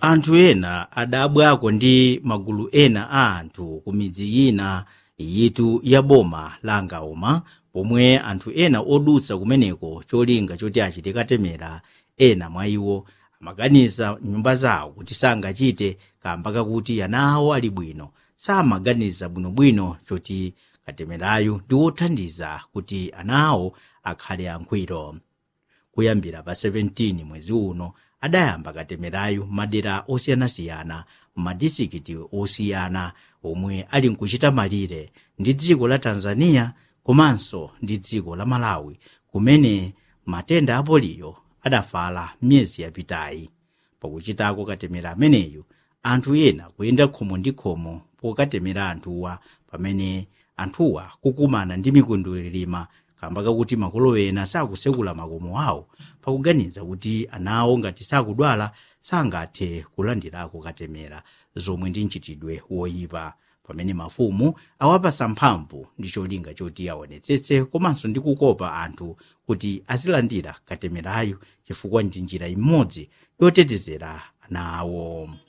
anthu ena adabwako ndi magulu ena a anthu ku midzi ina yitu ya boma la ngauma pomwe anthu ena odutsa kumeneko cholinga choti achite katemera ena mwa iwo amaganiza nyumba zawo kuti sangachite kamba kakuti ana awo ali bwino samaganiza bwinobwino choti katemerayu ndi wothandiza kuti ana awo akhale angwiro kuyambira pa 17 mwezi uno adayamba katemerayu madera osiyanasiyana m'madisikiti osiyana omwe ali nkuchita malire ndi dziko la tanzania komanso ndi dziko la malawi kumene matenda a poliyo adafala miyezi yapitayi pakuchitako katemera ameneyu anthu ena kuyenda khomo ndi khomo pokatemera anthuwa pamene anthuwa kukumana ndi mikundulirima kamba kakuti makolo ena sakusekula makomo awo pakuganiza kuti ana awo ngati sakudwala sangathe kulandirako katemera zomwe ndi mchitidwe woyipa pamene mafumu awapasa mphamvu ndi cholinga choti aonetsetse komanso ndi kukopa anthu kuti azilandira katemerayu chifukwa ndi njira imodzi yotetezera ana awo